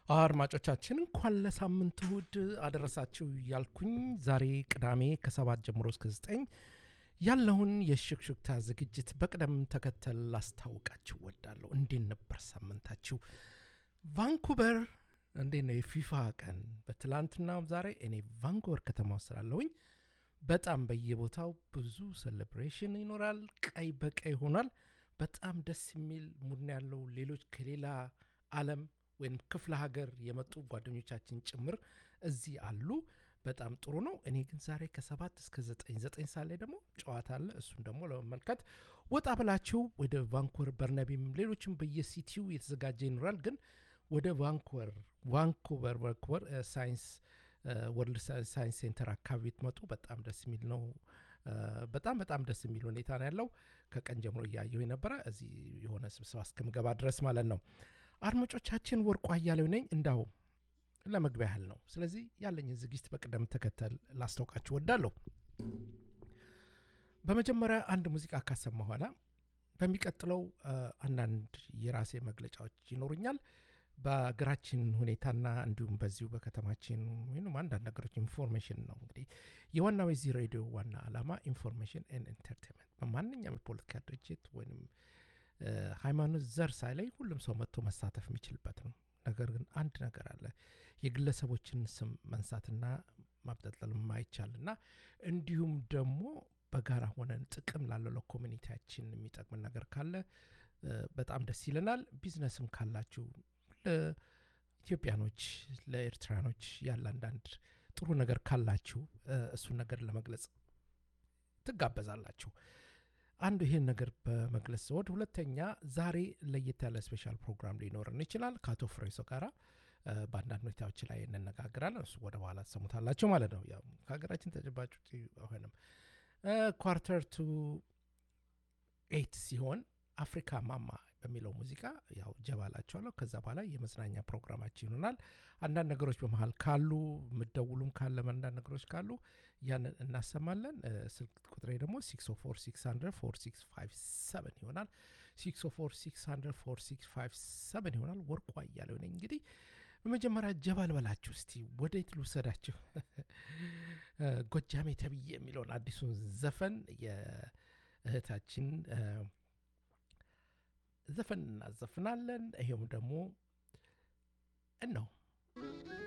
አድማጮቻችን እንኳን ለሳምንት እሁድ አደረሳችሁ እያልኩኝ ዛሬ ቅዳሜ ከሰባት ጀምሮ እስከ ዘጠኝ ያለውን የሽክሽክታ ዝግጅት በቅደም ተከተል ላስታውቃችሁ ወዳለሁ። እንዴት ነበር ሳምንታችሁ? ቫንኩቨር እንዴት ነው የፊፋ ቀን? በትላንትናው ዛሬ እኔ ቫንኩቨር ከተማ ውስጥ ስላለሁኝ በጣም በየቦታው ብዙ ሴሌብሬሽን ይኖራል። ቀይ በቀይ ሆኗል። በጣም ደስ የሚል ሙድ ያለው ሌሎች ከሌላ ዓለም ወይም ክፍለ ሀገር የመጡ ጓደኞቻችን ጭምር እዚህ አሉ። በጣም ጥሩ ነው። እኔ ግን ዛሬ ከሰባት እስከ ዘጠኝ ዘጠኝ ሰዓት ላይ ደግሞ ጨዋታ አለ። እሱን ደግሞ ለመመልከት ወጣ ብላችሁ ወደ ቫንኩቨር በርነቢም፣ ሌሎችም በየሲቲው የተዘጋጀ ይኖራል። ግን ወደ ቫንኩቨር ቫንኩቨር ቫንኩቨር ሳይንስ ወርልድ ሳይንስ ሴንተር አካባቢ ትመጡ በጣም ደስ የሚል ነው። በጣም በጣም ደስ የሚል ሁኔታ ነው ያለው። ከቀን ጀምሮ እያየሁ የነበረ እዚህ የሆነ ስብሰባ እስከምገባ ድረስ ማለት ነው። አድማጮቻችን ወርቁ አያሌው ነኝ። እንዳው ለመግቢያ ያህል ነው። ስለዚህ ያለኝን ዝግጅት በቅደም ተከተል ላስታውቃችሁ ወዳለሁ። በመጀመሪያ አንድ ሙዚቃ ካሰማ በኋላ በሚቀጥለው አንዳንድ የራሴ መግለጫዎች ይኖሩኛል። በሀገራችን ሁኔታና እንዲሁም በዚሁ በከተማችን ወይም አንዳንድ ነገሮች ኢንፎርሜሽን ነው። እንግዲህ የዋናው የዚህ ሬዲዮ ዋና ዓላማ ኢንፎርሜሽን ኤንድ ኢንተርቴንመንት በማንኛውም የፖለቲካ ድርጅት ወይም ሃይማኖት፣ ዘር ሳይለይ ሁሉም ሰው መጥቶ መሳተፍ የሚችልበት ነው። ነገር ግን አንድ ነገር አለ። የግለሰቦችን ስም መንሳትና ማብጠልጠል የማይቻልና እንዲሁም ደግሞ በጋራ ሆነን ጥቅም ላለው ለኮሚኒቲያችን የሚጠቅምን ነገር ካለ በጣም ደስ ይለናል። ቢዝነስም ካላችሁ ለኢትዮጵያኖች፣ ለኤርትራኖች ያለ አንዳንድ ጥሩ ነገር ካላችሁ እሱን ነገር ለመግለጽ ትጋበዛላችሁ። አንዱ ይህን ነገር በመግለጽ ሲወድ፣ ሁለተኛ ዛሬ ለየት ያለ ስፔሻል ፕሮግራም ሊኖርን ይችላል። ከአቶ ፍሬሶ ጋራ በአንዳንድ ሁኔታዎች ላይ እንነጋግራለን። እሱ ወደ በኋላ ትሰሙታላችሁ ማለት ነው። ያው ከሀገራችን ተጨባጭ ውጭ አይሆንም። ኳርተር ቱ ኤይት ሲሆን አፍሪካ ማማ በሚለው ሙዚቃ ያው ጀባላቸዋለሁ። ከዛ በኋላ የመዝናኛ ፕሮግራማችን ይሆናል። አንዳንድ ነገሮች በመሀል ካሉ ምደውሉም ካለ አንዳንድ ነገሮች ካሉ ያንን እናሰማለን። ስልክ ቁጥሬ ደግሞ 604 ይሆናል። 604 ይሆናል። ወርቁ አያሌው ነኝ። እንግዲህ በመጀመሪያ ጀባል በላችሁ እስቲ ወዴት ልውሰዳችሁ? ጎጃሜ ተብዬ የሚለውን አዲሱን ዘፈን የእህታችን ዘፈን እናዘፍናለን። ይሄውም ደግሞ እነው